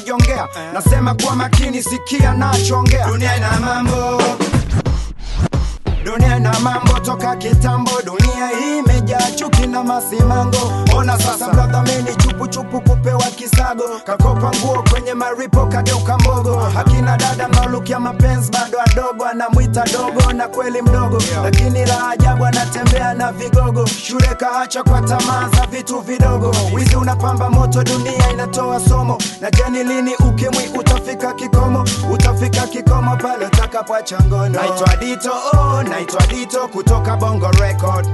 najongea nasema kwa makini sikia nachoongea dunia ina mambo dunia na mambo toka kitambo dunia hii imejaa chuki na masimango ona sasa bradhamini chupuchupu kupewa kisago kakopa nguo kwenye maripo kageuka mbogo akina dada mnaolukia mapenzi bado adogo anamwita dogo na kweli mdogo lakini la ajabu anatembea na vigogo shule kaacha kwa tamaa za vitu vidogo wizi unapamba moto dunia inatoa somo na jeni lini ukimwi utafika kikomo utafika kikomo pale utakapoacha ngono naitwa dito oh, naitwa dito kutoka bongo record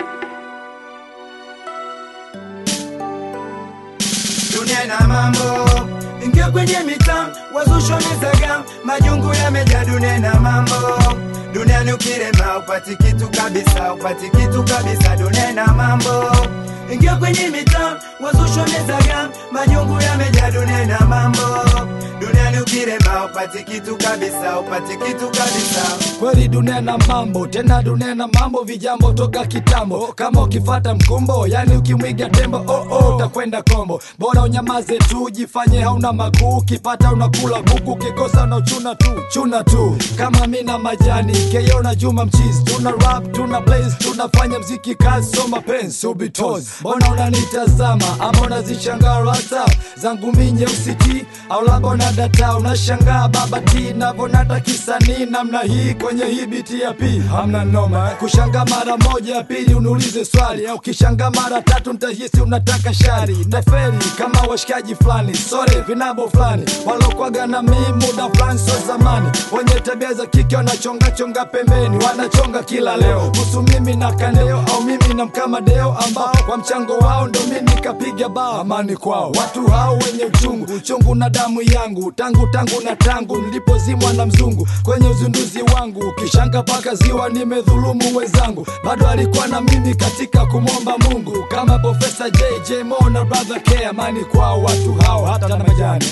dunia na mambo ingia kwenye mitaa wazusho mizaga majungu yamejaa dunia na mambo duniani ukirema upati kitu kabisa upati kitu kabisa dunia na mambo ingia kwenye mitaa wazusho mizaga majungu yamejaa dunia na mambo duniani ukirema upati kitu kabisa upati kitu kabisa kweli dunia na mambo tena dunia na mambo vijambo toka kitambo kama ukifata mkumbo yani ukimwiga tembo oh, oh, utakwenda kombo bora unyamaze tu jifanye hauna makuu ukipata unakula kuku ukikosa unachuna tu chuna tu kama mi na majani keyo na juma mchizi tuna rap tuna blaze tunafanya mziki kazi so mapenzi ubitos mbona unanitazama ama unazishangaa rasa zangu mi nyeusi ti au labda una data unashangaa baba ti navonata kisanii namna hii kwenye hii biti ya pi hamna noma kushanga mara moja ya pili uniulize swali au kishanga mara tatu ntahisi unataka shari naferi kama washikaji fulani sore vinabo fulani walokwaga na mii muda fulani so zamani wenye tabia za kike wanachongachonga pembeni wanachonga kila leo kuhusu mimi na kandeo au mimi na mkamadeo ambao kwa mchango wao ndo mi nikapiga bao amani kwao watu hao wenye uchungu uchungu na damu yangu tangu tangu na tangu nilipozimwa na mzungu kwenye uzinduzi wangu kishanga paka ziwa nimedhulumu wenzangu bado alikuwa na mimi katika kumwomba mungu kama profesa jj mo na brother k amani kwao watu hao hata na majani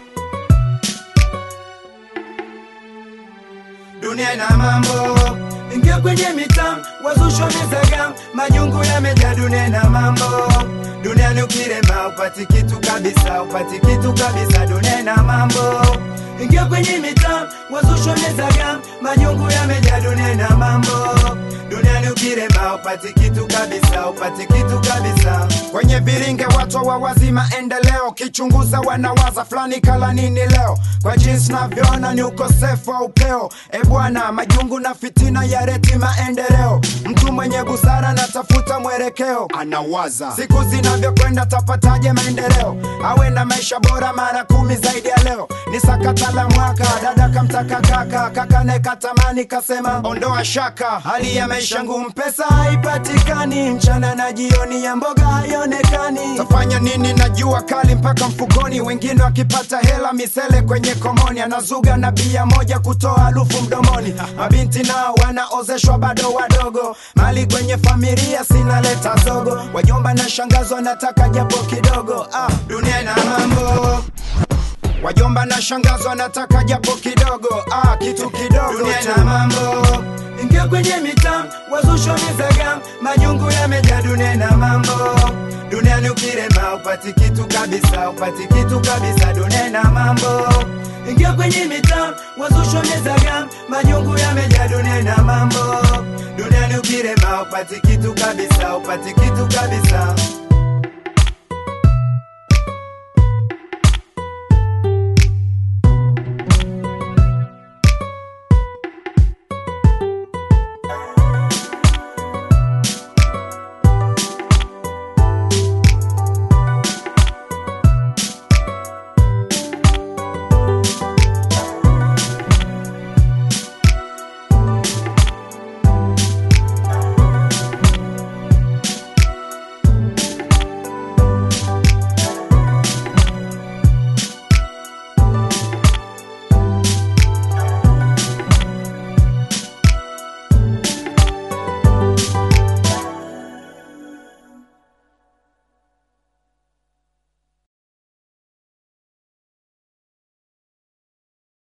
dunia na mambo ingia kwenye mitaa wazusho mizaga majungu yamejaa dunia na mambo duniani ukirema upati kitu kabisa upati kitu kabisa dunia na mambo ingia kwenye mitaa wazusho mizaga majungu yamejaa dunia na mambo duniani ukirema upati kitu kabisa upati kitu kabisa kwenye viringe watu wa wazi maendeleo kichunguza wanawaza fulani kala nini leo kwa jinsi navyoona ni ukosefu wa upeo e bwana majungu na fitina ya reti maendeleo mtu mwenye busara natafuta mwelekeo anawaza siku zinavyokwenda tapataje maendeleo awe na maisha bora mara kumi zaidi ya leo ni sakata la mwaka dada kamtaka kaka kaka nekatamani kasema ondoa shaka hali ya maisha ngumu pesa haipatikani mchana na jioni ya mboga haionekani tafanya nini na jua kali mpaka mfukoni wengine wakipata hela misele kwenye komoni anazuga na bia moja kutoa harufu mdomoni mabinti nao wanaozeshwa bado wadogo mali kwenye familia sinaleta zogo wajomba na shangazo wanataka japo kidogo ah, dunia ina mambo wajomba na shangazo wanataka japo kidogo ah, kitu kidogo dunia ina mambo ingia kwenye mitaa wazusho mizaga majungu yamejaa dunia na mambo duniani ukirema upati kitu kabisa upati kitu kabisa dunia na mambo ingia kwenye mitaa wazusho mizaga majungu yamejaa dunia na mambo duniani ukirema upati kitu kabisa upati kitu kabisa